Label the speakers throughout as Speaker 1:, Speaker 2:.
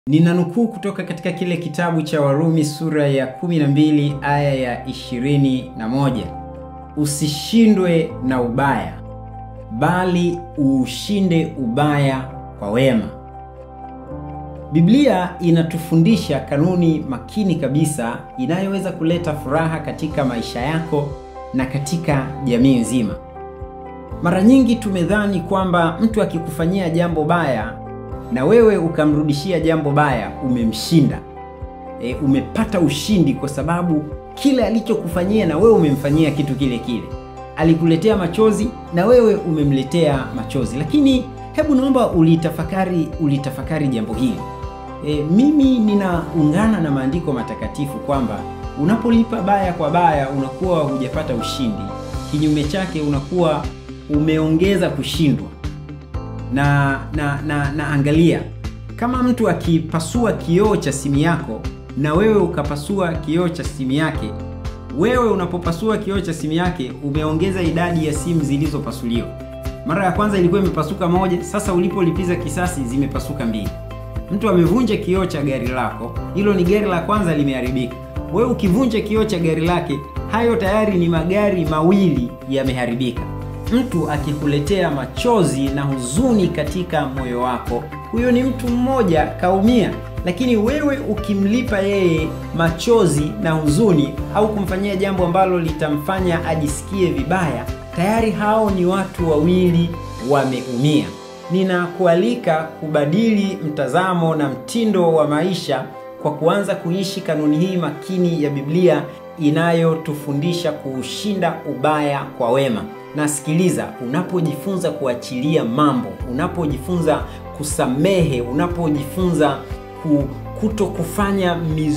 Speaker 1: Ninanukuu kutoka katika kile kitabu cha Warumi sura ya 12 aya ya 21, usishindwe na ubaya, bali uushinde ubaya kwa wema. Biblia inatufundisha kanuni makini kabisa inayoweza kuleta furaha katika maisha yako na katika jamii nzima. Mara nyingi tumedhani kwamba mtu akikufanyia jambo baya na wewe ukamrudishia jambo baya, umemshinda. E, umepata ushindi kwa sababu kile alichokufanyia na wewe umemfanyia kitu kile kile. Alikuletea machozi na wewe umemletea machozi. Lakini hebu naomba ulitafakari, ulitafakari jambo hili. E, mimi ninaungana na maandiko matakatifu kwamba unapolipa baya kwa baya unakuwa hujapata ushindi. Kinyume chake unakuwa umeongeza kushindwa. Na, na, na, na angalia kama mtu akipasua kioo cha simu yako na wewe ukapasua kioo cha simu yake, wewe unapopasua kioo cha simu yake umeongeza idadi ya simu zilizopasuliwa. Mara ya kwanza ilikuwa imepasuka moja, sasa ulipolipiza kisasi zimepasuka mbili. Mtu amevunja kioo cha gari lako, hilo ni gari la kwanza limeharibika. Wewe ukivunja kioo cha gari lake, hayo tayari ni magari mawili yameharibika. Mtu akikuletea machozi na huzuni katika moyo wako, huyo ni mtu mmoja kaumia. Lakini wewe ukimlipa yeye machozi na huzuni au kumfanyia jambo ambalo litamfanya ajisikie vibaya, tayari hao ni watu wawili wameumia. Ninakualika kubadili mtazamo na mtindo wa maisha kwa kuanza kuishi kanuni hii makini ya Biblia inayotufundisha kuushinda ubaya kwa wema. Na sikiliza, unapojifunza kuachilia mambo, unapojifunza kusamehe, unapojifunza kuto kufanya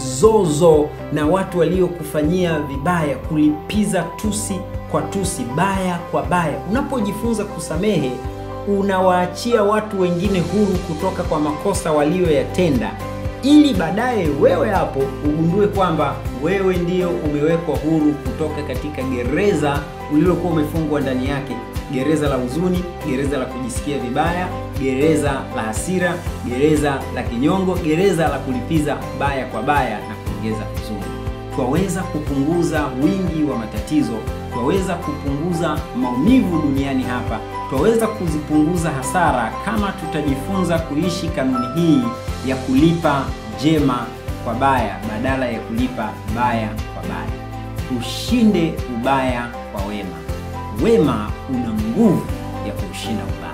Speaker 1: mizozo na watu waliokufanyia vibaya, kulipiza tusi kwa tusi, baya kwa baya, unapojifunza kusamehe, unawaachia watu wengine huru kutoka kwa makosa walioyatenda ili baadaye wewe hapo ugundue kwamba wewe ndio umewekwa huru kutoka katika gereza ulilokuwa umefungwa ndani yake, gereza la huzuni, gereza la kujisikia vibaya, gereza la hasira, gereza la kinyongo, gereza la kulipiza baya kwa baya na kuongeza huzuni. Twaweza kupunguza wingi wa matatizo, twaweza kupunguza maumivu duniani hapa, twaweza kuzipunguza hasara kama tutajifunza kuishi kanuni hii ya kulipa jema kwa baya badala ya kulipa baya kwa baya. Ushinde ubaya kwa wema. Wema una nguvu ya kuushinda ubaya.